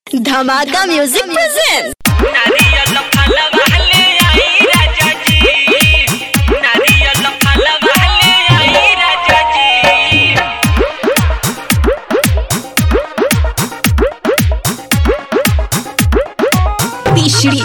धमाका music present नारियल फलवा ले आई राजा जी नारियल फलवा ले आई राजा जी तीसरी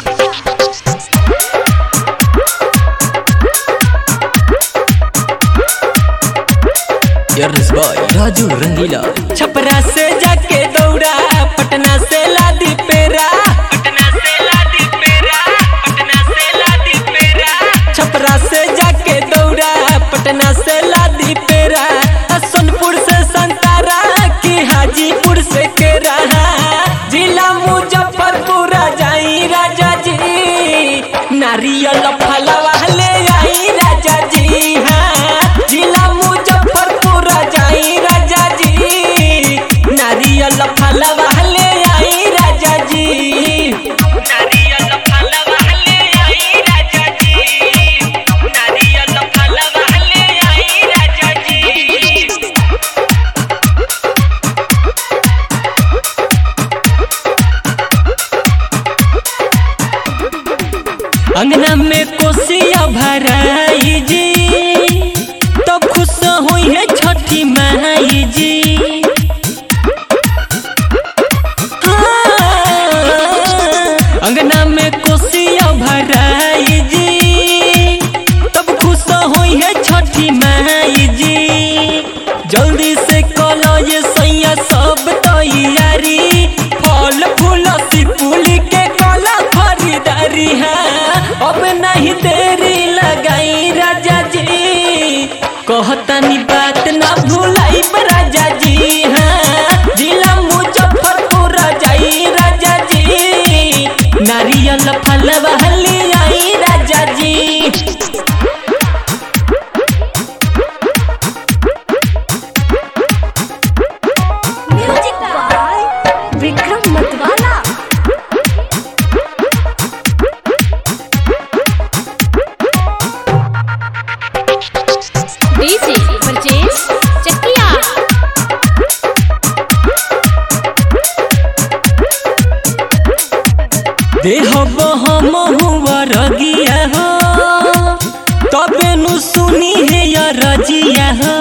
Yours boy, Raju Rangila. Chhapra से जाके दौड़ा पटना से लादी पेरा पटना से लादी पेरा पटना से लादी पेरा छपरा से जाके दौड़ा पटना से लादी पेरा आ सोनपुर से संतारा की हाजीपुर से केरा जिला मुजफ्फरपुर जाई राजा जी नारियल फलवा ले आई राजा जी हाँ जिला मुजफ्फरपुर जाई राजा जी नारियल फलवा ले आई राजा जी नारियल फलवा ले आई राजा जी नारियल फलवा ले आई राजा जी अंगना में कोसिया भराई जी तो खुश हुई है छठी माई जी हाँ, अंगना में कोसिया भराई जी तब खुश हुई है छठी माई जी जल्दी से कलो ये सैया सब तैयारी फल फूल सिपुली के कला खरीदारी है अब नहीं देरी लगाई राजा जी कहतनी बात ना भूलाई राजा जी हाँ जिला मुजफ्फरपुर जाई राजा जी नारियल फलवा ले आई राजा जी म्यूजिक बाय विक्रम मतवाला डीजे परचेज चकिया देह हम हुआ रगिया हो तबे नु सुनी है या रजिया हो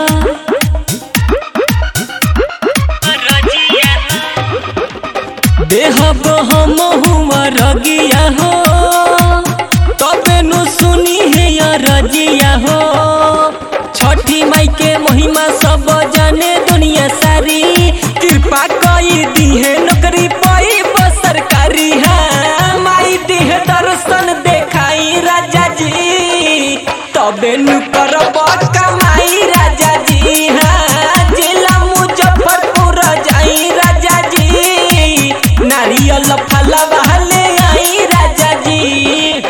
देह हम हुआ रगिया हो तबे नु सुनी है या रजिया हो छठी माई के महिमा सब जाने दुनिया सारी कृपा कई दी है नौकरी पाई सरकारी है माई दी है दर्शन देखाई राजा जी तबे नु करब कमाई राजा जी हाँ जिला मुजफ्फरपुर जाई राजा जी नारियल फलवा ले आई राजा जी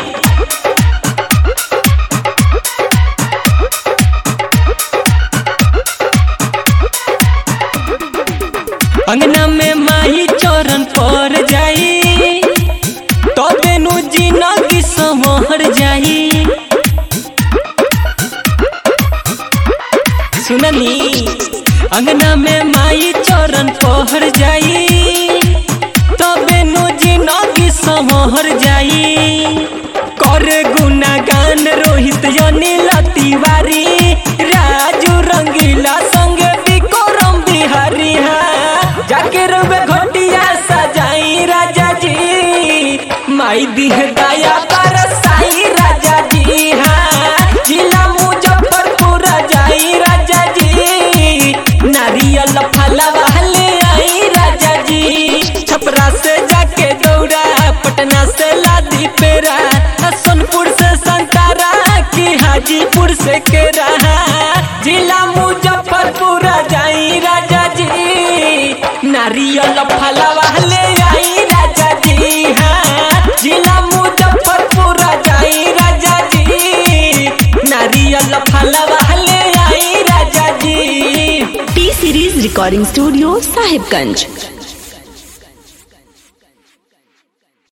अंगना में माही चरण पर जाई तो बेनु जिनगी संवर जाई सुननी अंगना में माई चरण पर जाई तो बेनु जिनगी संवर जाई करे गुनागान रोहित अनिल तिवारी राजू रंगीला संगे विक्रम बिहारी हाँ जाके रवे घोटिया सजाई राजा जी माई दिह दया पर साई राजा जी हाँ जिला मुजफ्फरपुर जाई राजा जी नारियल फलवा ले आई राजा जी छपरा से जाके दौड़ा पटना से लादी पेरा सोनपुर से संतारा की हाजीपुर से केरा जिला मुजफ्फरपुर जाई राजा जी नारियल फलवा ले आई राजा जी हाँ जिला मुजफ्फरपुर जाई राजा जी नारियल फलवा ले आई राजा जी T series recording studio Sahibganj